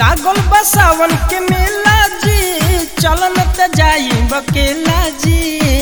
लागल बा सावन के मेला जी चलन त जाई बकेला जी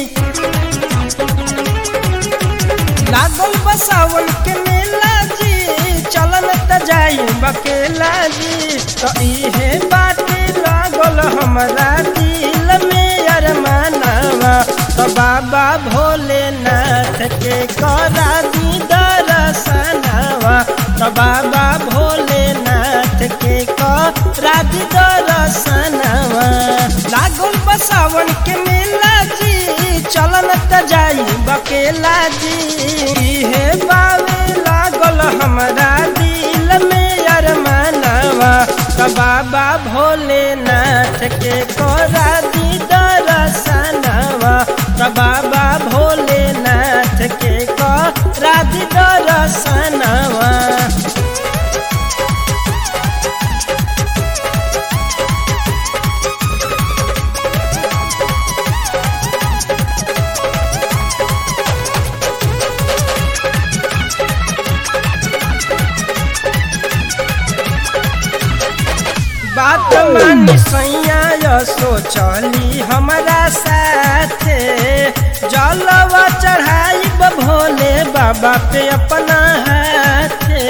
लागल बा सावन के मेला जी चलन त जाई बकेला जी तो इहे बाटे लागल हमरा दिल में अरमानवा तो बाबा भोलेनाथ के करा दी दर्शनवा तो बाबा भोलेनाथ के करा दी दर्शनवा लागल बा सावन के मेला जी चलन त जाई बकेला जी हे बावे लागल हमरा दिल में अरमानवा त बाबा भोलेनाथ के करा दी दर्शनवा त बाबा भोलेनाथ के करा दी दर्शनवा बात मानी सैया सोचली हमारा साथे जलवा चढ़ाई भोले बाबा पे अपना हाथे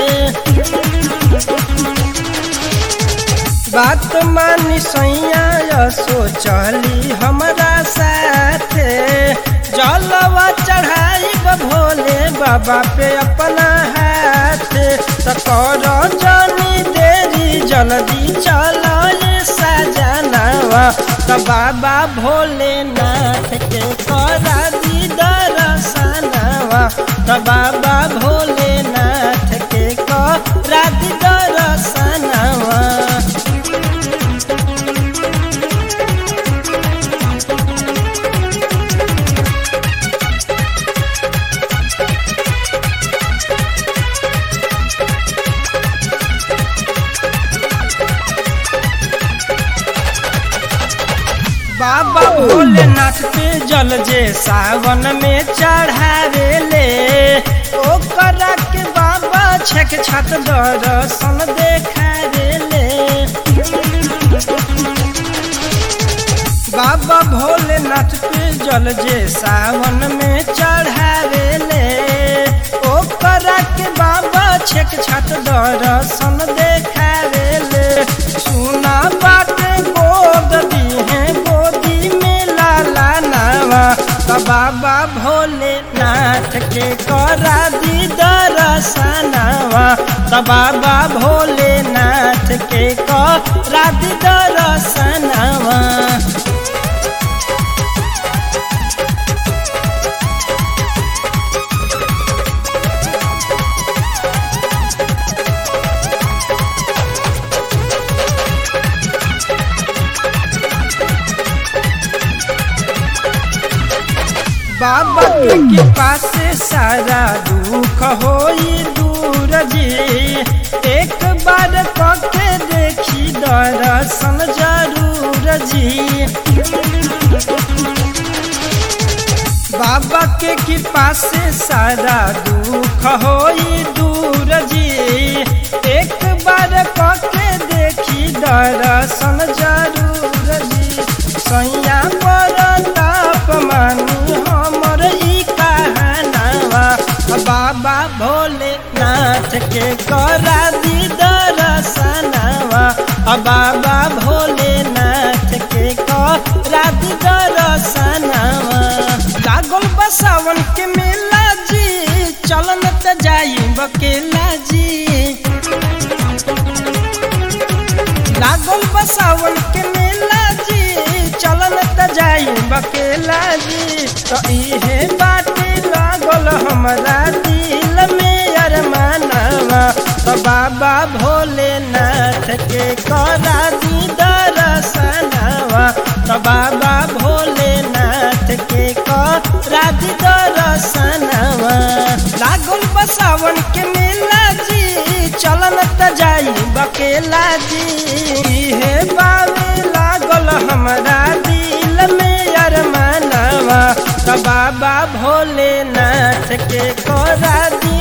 बात मानी सैया सोचली हमारा साथे जलवा चढ़ाई भोले बाबा पे अपना हाथे तकर जानी देरी जल्दी चलो सजनवा त बाबा भोलेनाथ के करा दी दर्शनवा त बाबा भोलेनाथ के करा दी दर्शनवा बाबा भोलेनाथ पे जल जे सावन में चढ़ावे ले ओकरा के बाबा छक छत दर्शन देखावे ले बाबा भोलेनाथ पे जल जे सावन में चढ़ावे ले ओकरा के बाबा छक छत दर्शन देखावे ले सुना बाटे गोद दीहे गोदी में लाला नावा त बाबा भोलेनाथ के करा दी दर्शनवा त बाबा भोलेनाथ के करा दी दर्शनवा बाबा के कृपा से सारा दुख होई दूर जी एक बार कके देखी दर्शन जरूर जी बाबा के कृपा से सारा दुख होई दूर जी एक बार कके देखी दर्शन जरूर जी सैया पर ताप मानी हमर ई कहानवा बाबा भोलेनाथ के करा दी दर्शनवा बाबा भोलेनाथ के करा दी दर्शनवा लागल बा सावन के मेला जी चलन त जाई बकेला जी लागल बा सावन के मेला जी चलन त जाई बकेला जी तो इहे बाटे लागल हमरा दिल में अरमानवा तो बाबा भोलेनाथ के करा दी दर्शनवा तो बाबा भोलेनाथ के करा दी दर्शनवा लागल बा सावन के मेला जी चलन त जाई बकेला जी हे बावे लागल हमरा दिल में अरमानवा त बाबा भोलेनाथ के करा दी